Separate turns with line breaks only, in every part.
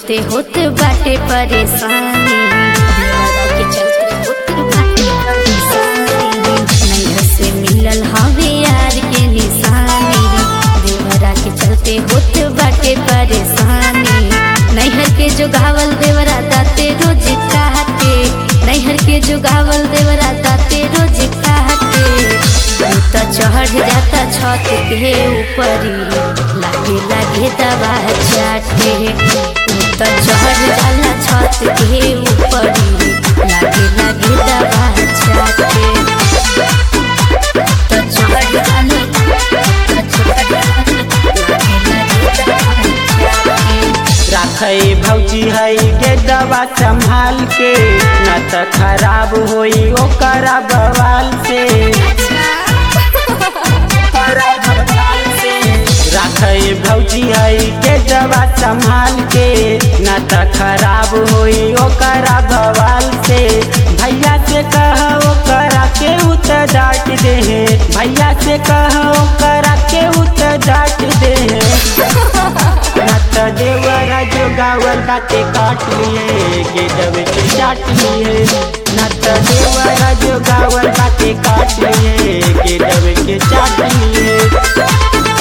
चलते होत बाटे परेशानी देवरा के चलते होत बाटे परेशानी नैहर से मिलल हवे यार के निशानी देवरा के चलते होत बाटे परेशानी नैहर के जो गावल देवरा दाते रोज काटे नैहर के जो गावल देवरा दाते रोज काटे त चढ़ जाता छत के ऊपरी लागे लागे दवा चाटे त चढ़ जाला छत के ऊपरी लागे लागे दवा चाटे त चढ़ जाला त चढ़ जाला लागे लागे दवा चाटे
राखै भौजी है गे दवा संभाल के न त खराब होई ओकरा बवाल से राखै भौजी है गे दवा संभाल के न त खराब होई ओकरा बवाल से भैया से कह ओकरा के उत डांट दे भैया से कह ओकरा के उत डांट दे नत देवरा जो गावल बाते काट लिए के दब के चाट लिए नत देवरा जो गावल बाते काट लिए के दब के चाट लिए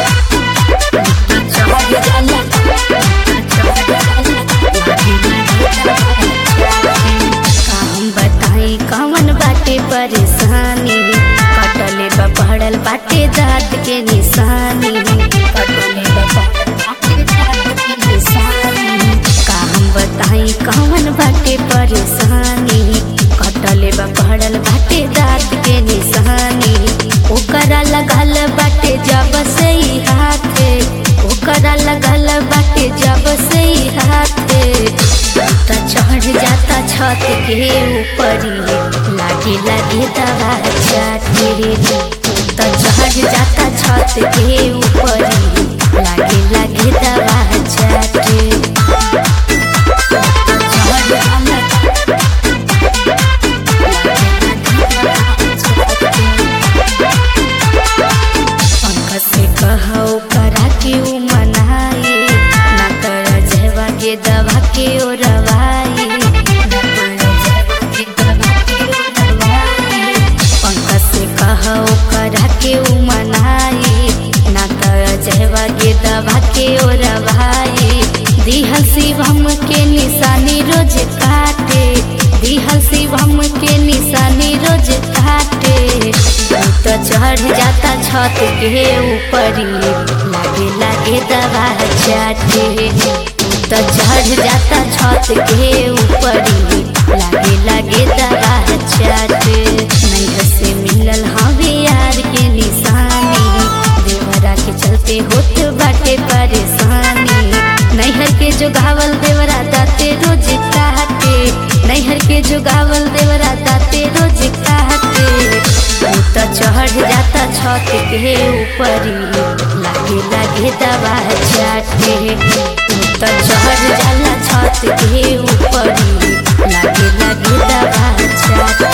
काम बताई कौन बाटे परेशानी कटले बा पड़ल बाटे दांत के निशानी कटले बा पड़ल बाटे दांत के निशानी काम बताई कौन बाटे परेशानी कटले बा पड़ल बाटे दांत के निशानी ओकरा लगल बाटे जब से ही हाथे ओकरा लगल बाटे जब से ही हाथे त चढ़ जाता छत के ऊपरी लागे लागे दवा चाटे त चढ़ जाता छत के ऊपरी लागे लागे दवा चाटे त चढ़ जाला पंकज से कहो करा के उ मनाई ना कर जहवा के दवा के ओ रवाई ना कर जहवा के दवा के ओ रवाई पंकज से कहो करा के उ मनाई ना कर जहवा के दवा के ओ रवाई दिहल शिवम के निशानी रोज काटे दिहल शिवम के निशानी रोज काटे तो चढ़ जाता छत के ऊपरी लागे लागे दवा चाटे तो चढ़ जाता छत के ऊपरी लागे लागे दवा चाटे नैहर से मिलल हवे यार के निशानी देवरा के चलते होत बाटे परेशानी नैहर के जो गावल देवरा दाते रोज काटे नैहर के जो गावल देवरा दाते रोज काटे त चढ़ जाता छत के ऊपरी लागे लागे दवा चाटे त चढ़ जाला छत के ऊपरी लागे लागे दवा चाटे